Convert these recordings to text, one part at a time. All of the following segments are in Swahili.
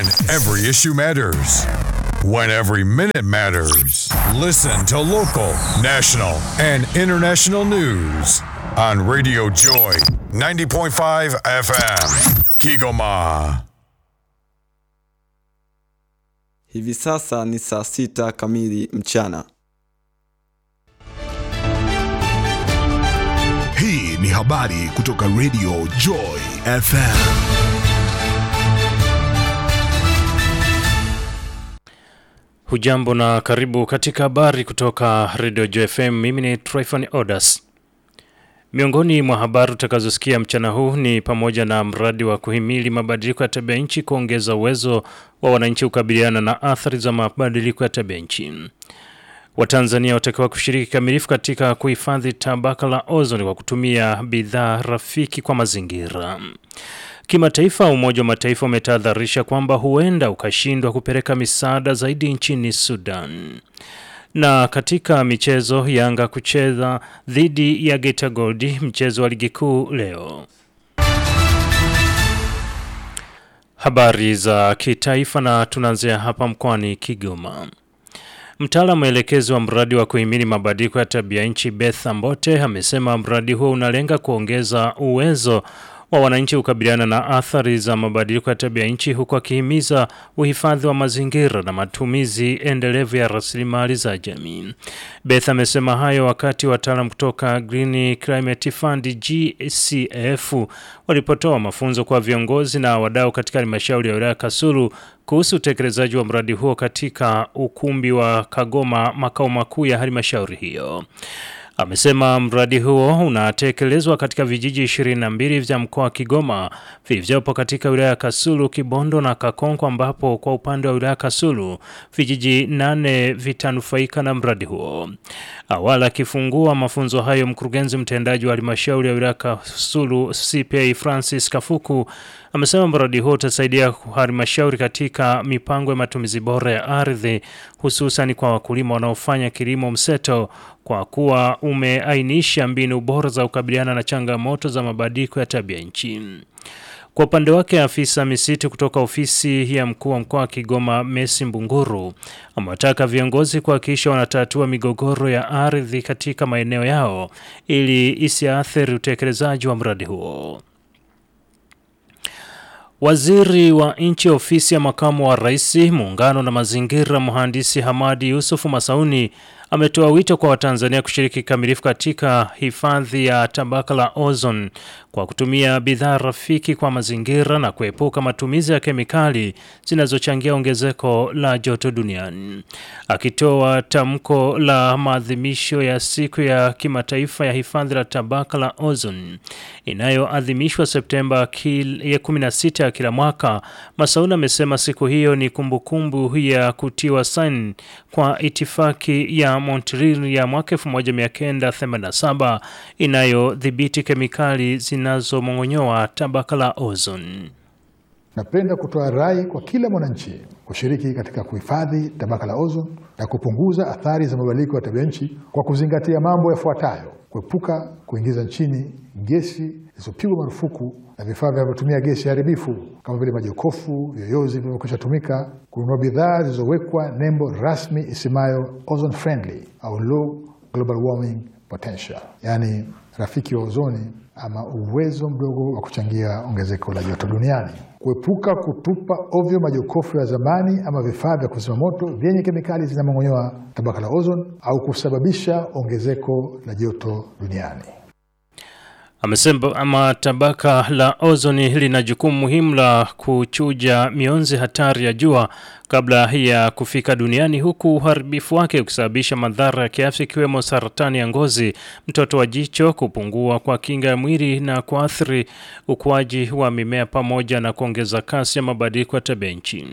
When every issue matters. When every minute matters. Listen to local, national, and international news on Radio Joy 90.5 FM. Kigoma. Hivi sasa ni saa sita kamili mchana. Hii ni habari kutoka Radio Joy FM. Hujambo na karibu katika habari kutoka Radio JFM. Mimi ni Tryphon Odas. Miongoni mwa habari utakazosikia mchana huu ni pamoja na mradi wa kuhimili mabadiliko ya tabia nchi kuongeza uwezo wa wananchi kukabiliana na athari za mabadiliko ya tabia nchi. Watanzania watakiwa kushiriki kikamilifu katika kuhifadhi tabaka la ozoni kwa kutumia bidhaa rafiki kwa mazingira. Kimataifa, Umoja wa Mataifa umetahadharisha kwamba huenda ukashindwa kupeleka misaada zaidi nchini Sudan. Na katika michezo, Yanga kucheza dhidi ya Geita Gold, mchezo wa ligi kuu leo. Habari za kitaifa na tunaanzia hapa mkoani Kigoma. Mtaalamu mwelekezi wa mradi wa kuhimili mabadiliko ya tabia nchi Beth Ambote amesema mradi huo unalenga kuongeza uwezo wa wananchi kukabiliana na athari za mabadiliko ya tabia nchi huku akihimiza uhifadhi wa mazingira na matumizi endelevu ya rasilimali za jamii. Beth amesema hayo wakati wataalam kutoka Green Climate Fund GCF walipotoa mafunzo kwa viongozi na wadau katika halmashauri ya wilaya Kasulu kuhusu utekelezaji wa mradi huo katika ukumbi wa Kagoma, makao makuu ya halmashauri hiyo. Amesema mradi huo unatekelezwa katika vijiji 22 vya mkoa wa Kigoma vilivyopo katika wilaya ya Kasulu, Kibondo na Kakonko, ambapo kwa upande wa wilaya ya Kasulu vijiji nane vitanufaika na mradi huo. Awali akifungua mafunzo hayo, mkurugenzi mtendaji wa halmashauri ya wilaya ya Kasulu CPA Francis Kafuku amesema mradi huo utasaidia halmashauri katika mipango ya matumizi bora ya ardhi hususan kwa wakulima wanaofanya kilimo mseto kwa kuwa umeainisha mbinu bora za kukabiliana na changamoto za mabadiliko ya tabia nchi. Kwa upande wake afisa misitu kutoka ofisi ya mkuu wa mkoa wa Kigoma Messi Mbunguru amewataka viongozi kuhakikisha wanatatua migogoro ya ardhi katika maeneo yao ili isiathiri utekelezaji wa mradi huo. Waziri wa nchi ofisi ya makamu wa rais muungano na mazingira mhandisi Hamadi Yusufu Masauni ametoa wito kwa Watanzania kushiriki kikamilifu katika hifadhi ya tabaka la ozone kwa kutumia bidhaa rafiki kwa mazingira na kuepuka matumizi ya kemikali zinazochangia ongezeko la joto duniani. Akitoa tamko la maadhimisho ya siku ya kimataifa ya hifadhi la tabaka la ozone inayoadhimishwa Septemba ya 16 ya kila mwaka, Masauni amesema siku hiyo ni kumbukumbu kumbu ya kutiwa saini kwa itifaki ya Montreal ya mwaka 1987 inayodhibiti kemikali zinazomong'onyoa tabaka la ozone. Napenda kutoa rai kwa kila mwananchi kushiriki katika kuhifadhi tabaka la ozone na kupunguza athari za mabadiliko ya tabia nchi kwa kuzingatia mambo yafuatayo: kuepuka kuingiza nchini gesi zilizopigwa marufuku na vifaa vinavyotumia gesi haribifu kama vile majokofu, vyoyozi vilivyokwisha tumika, kununua bidhaa zilizowekwa nembo rasmi isemayo ozone friendly au low global warming potential, yaani rafiki wa ozoni ama uwezo mdogo wa kuchangia ongezeko la joto duniani. Kuepuka kutupa ovyo majokofu ya zamani ama vifaa vya kuzima moto vyenye kemikali zinamong'onyoa tabaka la ozone au kusababisha ongezeko la joto duniani. Amesema ama tabaka la ozoni lina jukumu muhimu la kuchuja mionzi hatari ya jua kabla ya kufika duniani huku uharibifu wake ukisababisha madhara ya kiafya ikiwemo saratani ya ngozi, mtoto wa jicho, kupungua kwa kinga ya mwili na kuathiri ukuaji wa mimea pamoja na kuongeza kasi ya mabadiliko ya tabia nchi.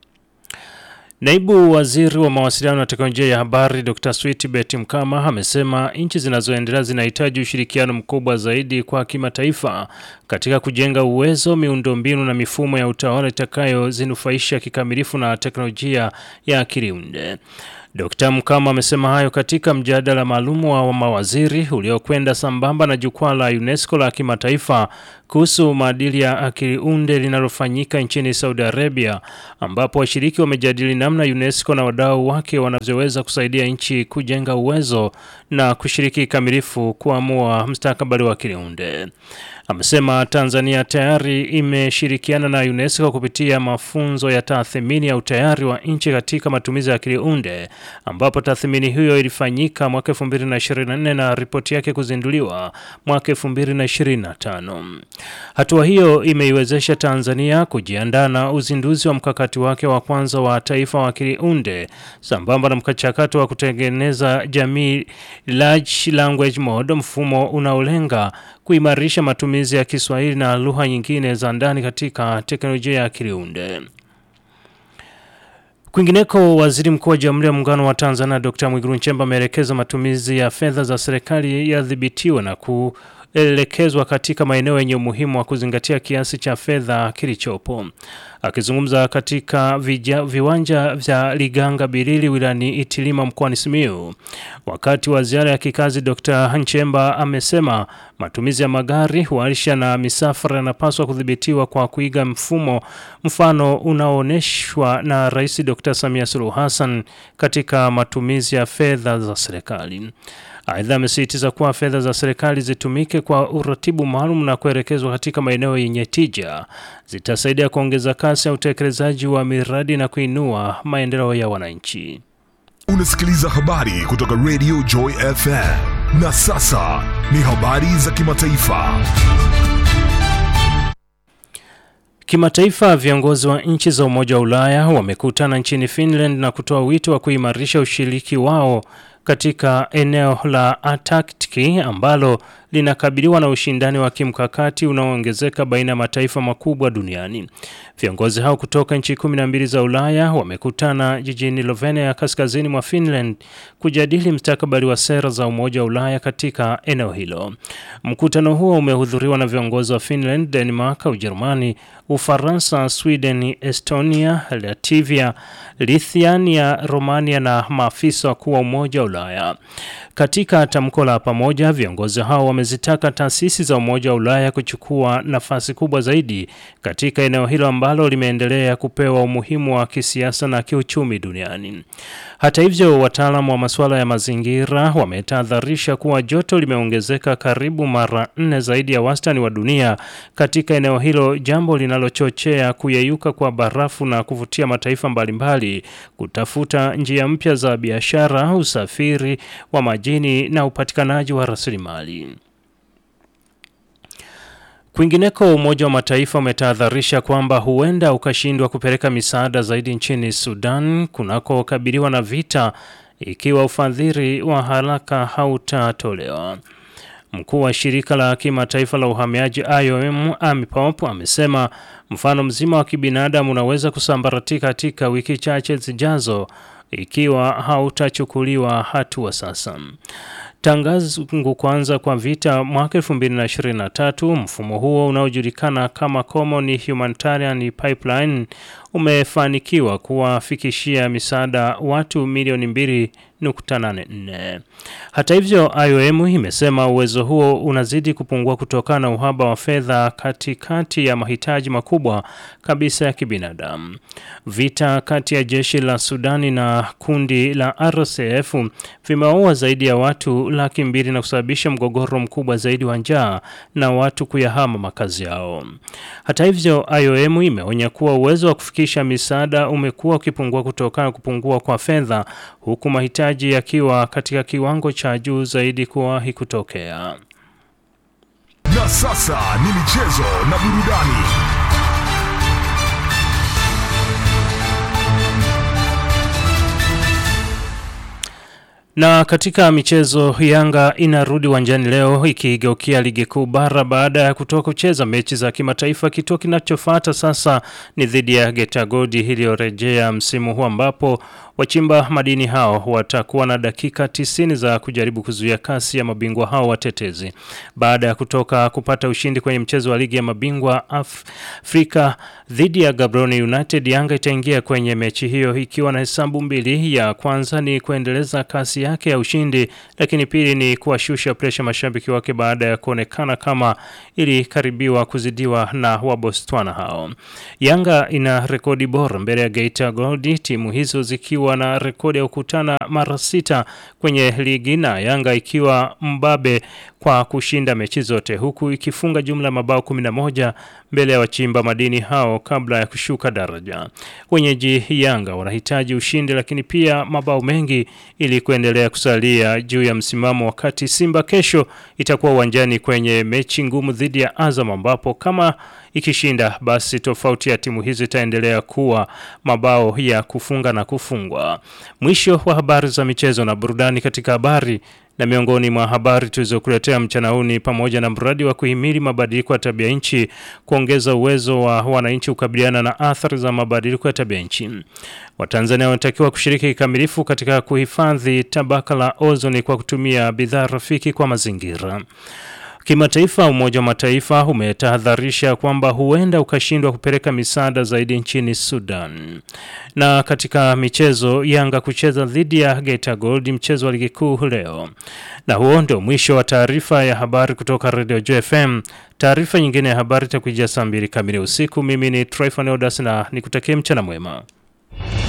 Naibu Waziri wa Mawasiliano na Teknolojia ya Habari Dr. Sweetbet Mkama amesema nchi zinazoendelea zinahitaji ushirikiano mkubwa zaidi kwa kimataifa katika kujenga uwezo, miundombinu na mifumo ya utawala itakayozinufaisha kikamilifu na teknolojia ya akili unde. Dkt. Mkama amesema hayo katika mjadala maalum wa mawaziri uliokwenda sambamba na jukwaa la UNESCO la kimataifa kuhusu maadili ya akili unde linalofanyika nchini Saudi Arabia, ambapo washiriki wamejadili namna UNESCO na wadau wake wanavyoweza kusaidia nchi kujenga uwezo na kushiriki kikamilifu kuamua mustakabali wa akili unde. Amesema Tanzania tayari imeshirikiana na UNESCO kupitia mafunzo ya tathmini ya utayari wa nchi katika matumizi ya akili unde ambapo tathmini hiyo ilifanyika mwaka 2024 na ripoti yake kuzinduliwa mwaka 2025. Hatua hiyo imeiwezesha Tanzania kujiandaa na uzinduzi wa mkakati wake wa kwanza wa taifa wa akili unde sambamba na mchakato wa kutengeneza jamii large language model, mfumo unaolenga kuimarisha matumizi ya Kiswahili na lugha nyingine za ndani katika teknolojia ya akili unde. Kwingineko, waziri mkuu wa Jamhuri ya Muungano wa Tanzania Dr. Mwigulu Nchemba ameelekeza matumizi ya fedha za serikali yadhibitiwe na kuelekezwa katika maeneo yenye umuhimu wa kuzingatia kiasi cha fedha kilichopo. Akizungumza katika vija, viwanja vya Liganga Bilili wilayani Itilima mkoani Simiyu wakati wa ziara ya kikazi, Dr. Nchemba amesema matumizi ya magari, warsha na misafara yanapaswa kudhibitiwa kwa kuiga mfumo mfano unaoonyeshwa na Rais Dr. Samia Suluhu Hassan katika matumizi ya fedha za serikali. Aidha, amesisitiza kuwa fedha za serikali zitumike kwa uratibu maalum na kuelekezwa katika maeneo yenye tija, zitasaidia kuongeza kasi ya utekelezaji wa miradi na kuinua maendeleo ya wananchi. Unasikiliza habari kutoka Radio Joy FM. Na sasa ni habari za kimataifa. Kimataifa, viongozi wa nchi za Umoja wa Ulaya wamekutana nchini Finland na kutoa wito wa kuimarisha ushiriki wao katika eneo la Antarctic ambalo linakabiliwa na ushindani wa kimkakati unaoongezeka baina ya mataifa makubwa duniani. Viongozi hao kutoka nchi kumi na mbili za Ulaya wamekutana jijini Lovenia ya kaskazini mwa Finland kujadili mustakabali wa sera za Umoja wa Ulaya katika eneo hilo. Mkutano huo umehudhuriwa na viongozi wa Finland, Denmark, Ujerumani, Ufaransa, Sweden, Estonia, Latvia, Lithuania, Romania na maafisa wakuu wa Umoja wa Ulaya. Katika tamko la pamoja, viongozi hao wamezitaka taasisi za Umoja wa Ulaya kuchukua nafasi kubwa zaidi katika eneo hilo ambalo limeendelea kupewa umuhimu wa kisiasa na kiuchumi duniani. Hata hivyo, wataalamu wa masuala ya mazingira wametahadharisha kuwa joto limeongezeka karibu mara nne zaidi ya wastani wa dunia katika eneo hilo, jambo linalochochea kuyeyuka kwa barafu na kuvutia mataifa mbalimbali kutafuta njia mpya za biashara, usafiri wa majini na upatikanaji wa rasilimali. Kwingineko, Umoja wa Mataifa umetahadharisha kwamba huenda ukashindwa kupeleka misaada zaidi nchini Sudan kunakokabiliwa na vita ikiwa ufadhili wa haraka hautatolewa. Mkuu wa shirika la kimataifa la uhamiaji IOM Amy Pope amesema mfano mzima wa kibinadamu unaweza kusambaratika katika wiki chache zijazo ikiwa hautachukuliwa hatua sasa. Tangu kuanza kwa vita mwaka 2023, mfumo huo unaojulikana kama Common Humanitarian Pipeline umefanikiwa kuwafikishia misaada watu milioni 2.84. Hata hivyo, IOM imesema uwezo huo unazidi kupungua kutokana na uhaba wa fedha katikati ya mahitaji makubwa kabisa ya kibinadamu. Vita kati ya jeshi la Sudani na kundi la RSF vimewaua zaidi ya watu laki mbili na kusababisha mgogoro mkubwa zaidi wa njaa na watu kuyahama makazi yao. Hata hivyo, IOM imeonya kuwa uwezo wa kufikisha misaada umekuwa ukipungua kutokana na kupungua kwa fedha huku mahitaji yakiwa katika kiwango cha juu zaidi kuwahi kutokea. Na sasa ni michezo na burudani. Na katika michezo Yanga inarudi uwanjani leo ikigeukia ligi kuu bara baada ya kutoka kucheza mechi za kimataifa. Kituo kinachofuata sasa ni dhidi ya Getagodi iliyorejea msimu huu ambapo wachimba madini hao watakuwa na dakika tisini za kujaribu kuzuia kasi ya mabingwa hao watetezi. Baada ya kutoka kupata ushindi kwenye mchezo wa ligi ya mabingwa Af Afrika dhidi ya Gaborone United, Yanga itaingia kwenye mechi hiyo ikiwa na hesabu mbili. Ya kwanza ni kuendeleza kasi yake ya ushindi, lakini pili ni kuwashusha presha mashabiki wake baada ya kuonekana kama ilikaribiwa kuzidiwa na Wabostwana hao. Yanga ina rekodi bora mbele ya Geita Gold, timu hizo zikiwa na rekodi ya kukutana mara sita kwenye ligi na Yanga ikiwa mbabe kwa kushinda mechi zote huku ikifunga jumla mabao 11 mbele ya wachimba madini hao kabla ya kushuka daraja. Wenyeji Yanga wanahitaji ushindi lakini pia mabao mengi ili kuendelea kusalia juu ya msimamo, wakati Simba kesho itakuwa uwanjani kwenye mechi ngumu dhidi ya Azam ambapo kama ikishinda basi tofauti ya timu hizo itaendelea kuwa mabao ya kufunga na kufungwa. Mwisho wa habari za michezo na burudani katika habari na miongoni mwa habari tulizokuletea mchana huu ni pamoja na mradi wa kuhimili mabadiliko ya tabia nchi kuongeza uwezo wa wananchi kukabiliana na athari za mabadiliko ya tabia nchi. Watanzania wanatakiwa kushiriki kikamilifu katika kuhifadhi tabaka la ozoni kwa kutumia bidhaa rafiki kwa mazingira. Kimataifa, Umoja wa Mataifa umetahadharisha kwamba huenda ukashindwa kupeleka misaada zaidi nchini Sudan. Na katika michezo, Yanga kucheza dhidi ya Geita Gold mchezo wa ligi kuu leo. Na huo ndio mwisho wa taarifa ya habari kutoka Radio JFM. Taarifa nyingine ya habari itakujia saa mbili kamili usiku. Mimi ni Tryphon Odas na nikutakie mchana mwema.